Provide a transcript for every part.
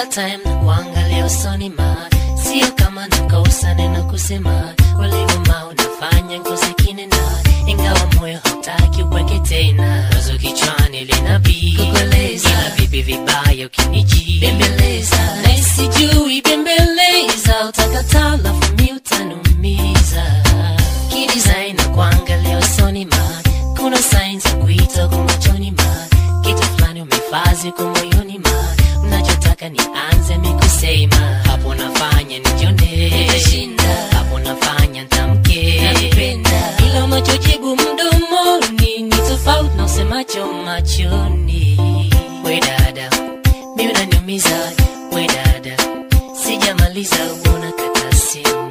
kila time na kuangalia usoni ma sio kama nakosa neno kusema ulivyoma unafanya ngozi kinena ingawa moyo hautaki uweke tena wazo kichwani linabii kukueleza ila vipi vibaya ukiniji bembeleza na sijui bembeleza utakataa lafu mi utanumiza kidesign na kuangalia usoni ma kuna sign za kuita kwa machoni ma kitu fulani umefazi kwa moyoni ma unachotaka nianze mikusema hapo nafanya nijone hapo nafanya ntamke ila unachojibu mdomoni ni tofauti na usemacho machoni we dada mi unaniumiza we dada sijamaliza uona kata simu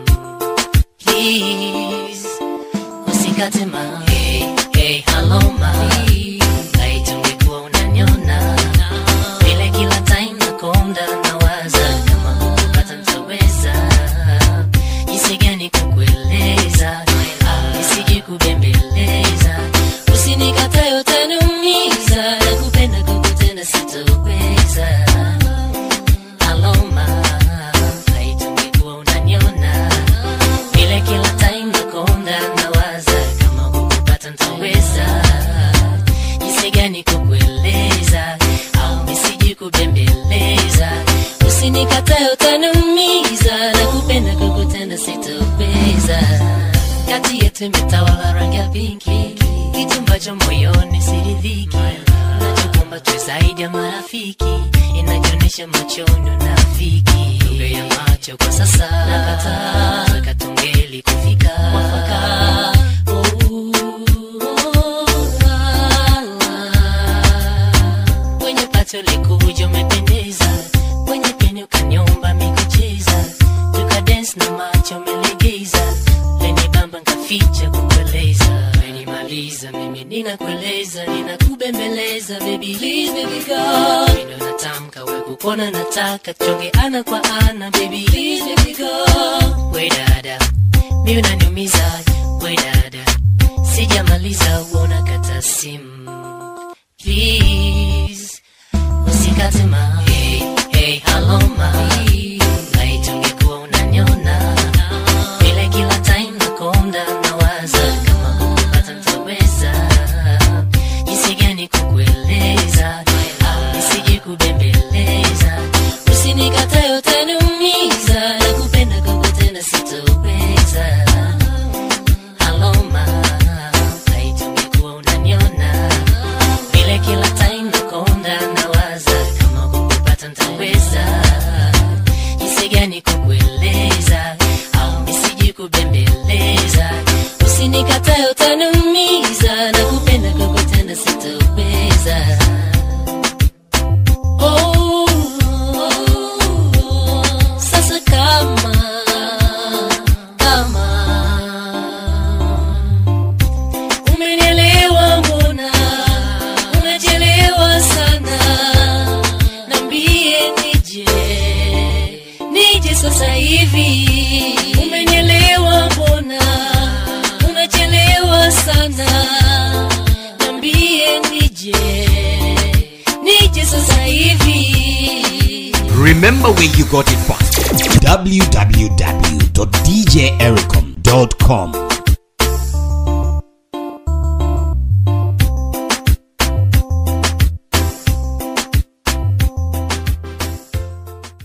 please usikate ma hey, hey, hello ma kaitungekuwa unanyona vile kila time nakonda nawaza kama kukupata ntaweza jinsi gani kukueleza au nisije kubembeleza usinikatae utaniumiza nakupenda kukutenda sitoweza aloma haitungekuwa unaniona vile kila time nakonda nawaza kama kukupata ntaweza jinsi gani kukueleza au nisiji kubembeleza usinikatae utaniumiza na kupenda kukutenda sitoweza kati yetu imetawala rangi ya pinki kitu ambacho moyoni siridhiki nachokumba tu zaidi ya marafiki inajionyesha machoni unafiki lugha ya macho kwa sasa nakataa katungeli kufika mwafaka kwenye pato likuja umependeza kwenye peni ukanyomba mikucheza tukadens na macho umelegeza leni bamba nkaficha kukueleza menimaliza mimi ninakueleza ninakubembeleza baby please baby go Mino natamka we kukona nataka chonge ana kwa ana baby please baby go we dada mi unaniumiza we dada sijamaliza uona kata simu please usikate ma hey, hey, hello ma naitungekuwa unanyona vile kila time nakonda nawaza kama kukupata ntaweza jinsi gani kukueleza au nisije kubembeleza usinikatae utaniumiza na kupenda kukutenda sitoweza aloma haitungekuwa unaniona vile kila time nakonda nawaza kama kukupata ntaweza jinsi gani kukueleza au nisiji kubembeleza usinikatae utaniumiza na kupenda kukutenda sitoweza Oh, sasa kama kama umenielewa mbona unachelewa sana nambie nije nije sasa hivi umenielewa mbona unachelewa sana nambie nije nije sasa hivi Remember where you got it from. www.djericom.com